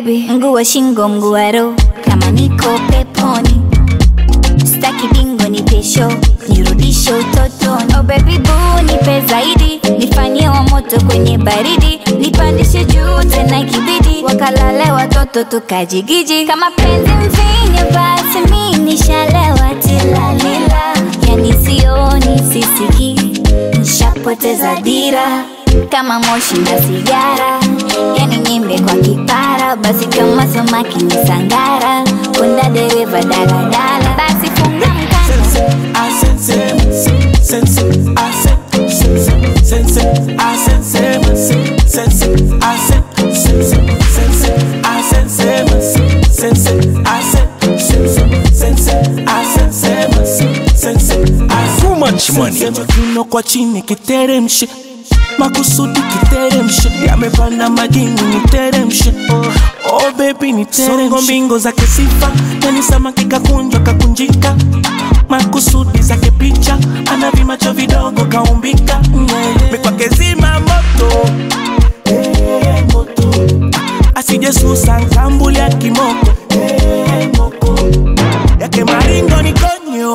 baby mguu wa shingo mguu wa roho kama niko peponi staki bingo ni pesho nirudishe utotoni oh baby boo nipe zaidi nifanyie wa moto kwenye baridi nipandishe juu tena ikibidi wakalale watoto tukajigiji kama penzi mvinyo basi mi nishalewa tilalila yani sioni sisiki nishapoteza dira kama moshi na sigara yani nyimbe kwa kipara basi kama samaki ni sangara kunda dereva daladala basi funga mkanda I sense it, sense it, I sense it, sense it, I sense it, sense it, I sense it, sense it, I sense it, sense it, I sense it, sense it, I sense it, sense it, I Too much money. Kiuno kwa chini kiteremshe makusudi kiteremshe yamepanda majini niteremshe oh baby niteremshe mbingo zake sifa yani samaki kakunjwa kakunjika makusudi zake picha ana vimacho vidogo kaumbika yeah. mikwake zima moto hey, moto asije susa nkambuli ya kimoko hey, moko yake maringo ni konyo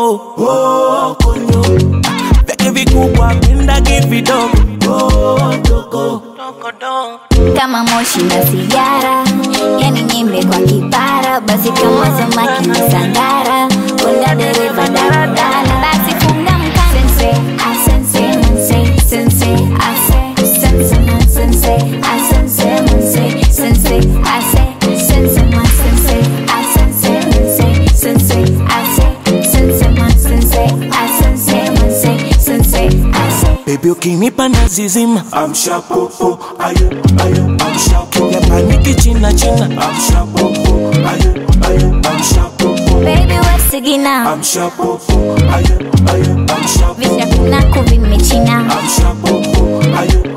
oh, konyo vyake vikubwa pendagi vidogo oh, dogo kama moshi na sigara yani nyimbe kwa kipara basi kama samaki ni sangara kunda dereva daladala basi funga mkanda sense a sense manse sense a se sense man sense a sense manse sense a se sense man sense a sense manse sense a se sense man sense a sense manse sense a se Baby ukinipa nazizima amsha popo ayo ayo amsha popo yapaniki china china amsha popo ayo ayo amsha popo baby wesigina amsha popo ayo ayo amsha popo vishakunaku vimechina amsha popo ayo